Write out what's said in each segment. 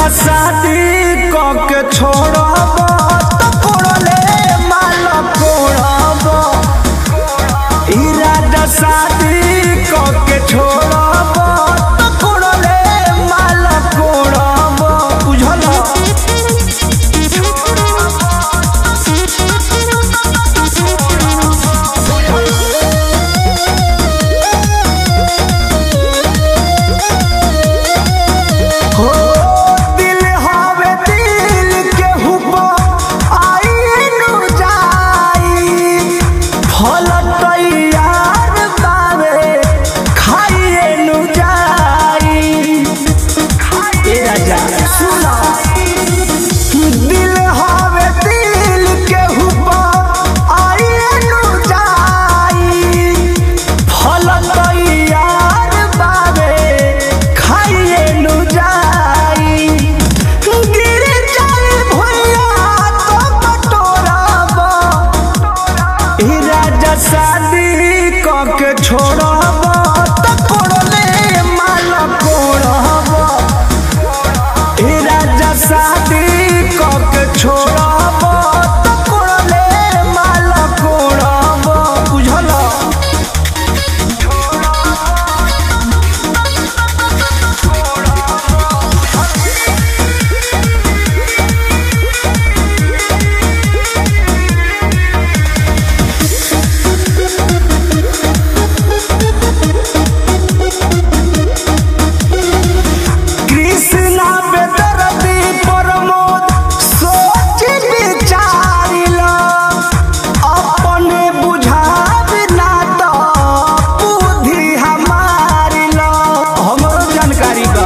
राजा शादी क के छोड़ब तो कोड़ले माल कोड़ब ई राजा शादी क के छोड़ब तो कोड़ले माल कोड़ब बुझल हो दिल हवे दिल के हुपा आई नु जाई फल तैयार बावे खाइए नु जाई ए राजा सुना दिल हवे दिल के हुपा आई नु जाई फल तैयार बावे खाइए नु जाई गिर जाए भैया तो बटोरब ई राजा शादी क के छोड़ब तो कोड़ले माल कोड़ब ई राजा शादी क के छोड़ब तो कोड़ले माल कोड़ब बुझल कृष्णा बेदरदी प्रमोद सोच विचारिला अपने बुझाब ना तो बुद्धि हमारिला हमरो जानकारी बा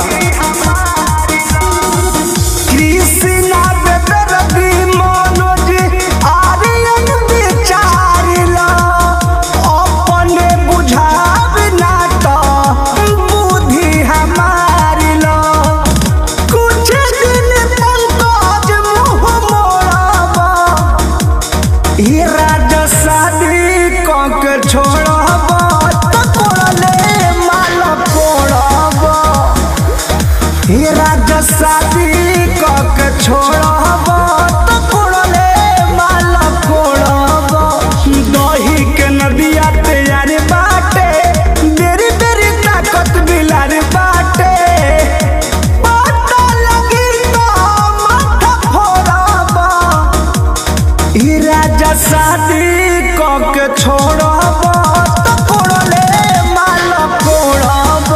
कृष्णा बेदरदी मनोज आर्यन विचारिला अपने बुझाब ना तो बुद्धि हमारिला कुछ दिन पंकज मुँह मोड़बा ई राजा शादी क के छोड़ब तो कोड़ले माल कोड़ब ई राजा शादी क के छोड़ब तो कोड़ले माल कोड़ब दही के नदिया तैयार बाटे बेरी बेरी ताकत बिलार बाटे पता लगी तो माथा फोड़ब ई राजा शादी क के छोड़ब तो कोड़ले माल कोड़ब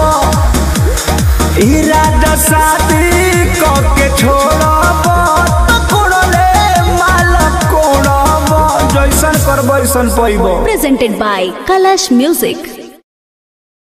ई राजा शादी क के छोड़ब तो कोड़ले माल कोड़ब जैसन करब वैसन पैब presented by Kalash Music.